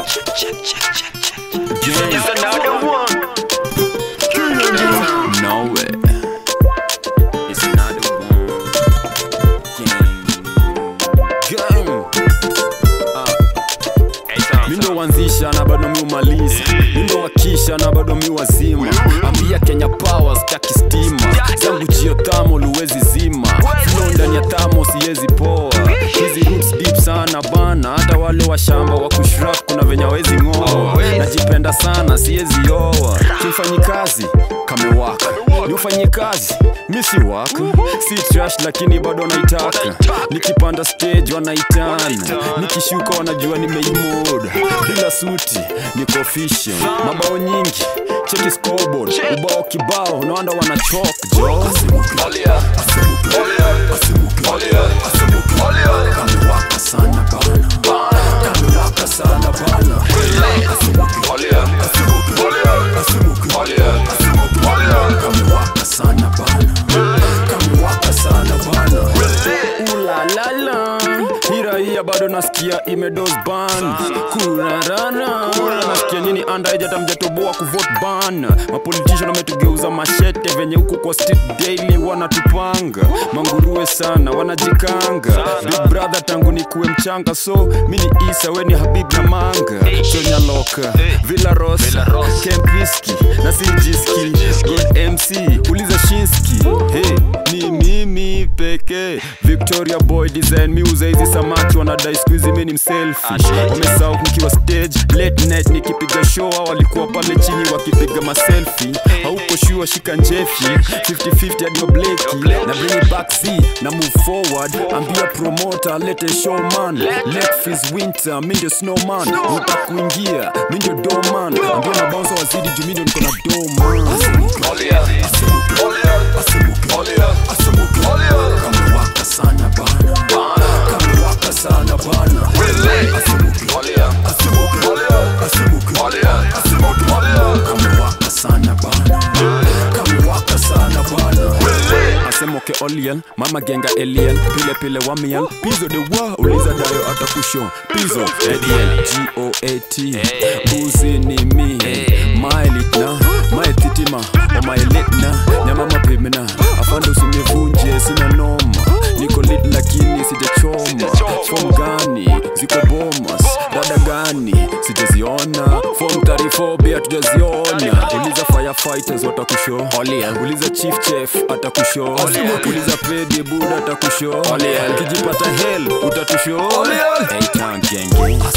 It's another one. No way. It's another one. Gang. Gang. Hey, Tom, mindo wanzisha na bado miumaliza mindo wakisha na bado miwazima ambia kenya power staki stima zangu jio tamo luwezi zima flow ndani ya tamo siwezi poa hizi roots deep sana bana hata wale wa shamba wa kushrap kuna venye wezi ng'oa najipenda sana siwezi oa kimfanyi kazi kamewaka niufanyie kazi misi waka si trash lakini bado naitaka nikipanda stage wanaitana nikishuka wanajua nimeimoda bila suti niko official mabao nyingi cheki scoreboard ubao kibao naanda wanachok jo kamewaka sana bana kamewaka sana bana kamewaka sana bana kamewaka sana bana ulalala hiraia bado nasikia imedos ban kurarana nasikia nyini andaejata mjatoboa kuvot ban mapolitician wametugeuza mashete venye huku kwa street daily wanatupanga manguruwe sana wanajikanga big brother tangu nikuwe mchanga so mini isa weni habib na manga chonyaloka villaros kempiski na sijiski god mc uliza shinski hey, ni mimi pekee victoria boy design miuza hizi samaki wanadai skuizi mini mselfi wamesau nikiwa stage late night nikipiga show hao walikuwa pale chini wakipiga maselfi hauko shua shika njefi 50-50 hadi obleki na bring it back z na move forward ambia promoter lete showman let fees winter mi ndio snowman uta kuingia mi ndio doman ambia mabaunsa wazidi juu mi ndio niko na doman kamewaka sana bana kamewaka sana bana kamewaka sana bana kamewaka sana bana asemoke oliel mama genga eliel pile pile wamiel pizo de wa uliza dayo atakusho pizo ediel goat buzi ni mi maelitna maetitima omaelitna nyama mapimna afande usinivunje sina noma niko lit lakini sijachoma fom gani ziko bomas dada gani sijaziona fom tarifobia tujaziona uliza firefighters watakusho uliza chief chef atakusho uliza pedi buda atakusho ukijipata hel utatusho hey, town gang gang.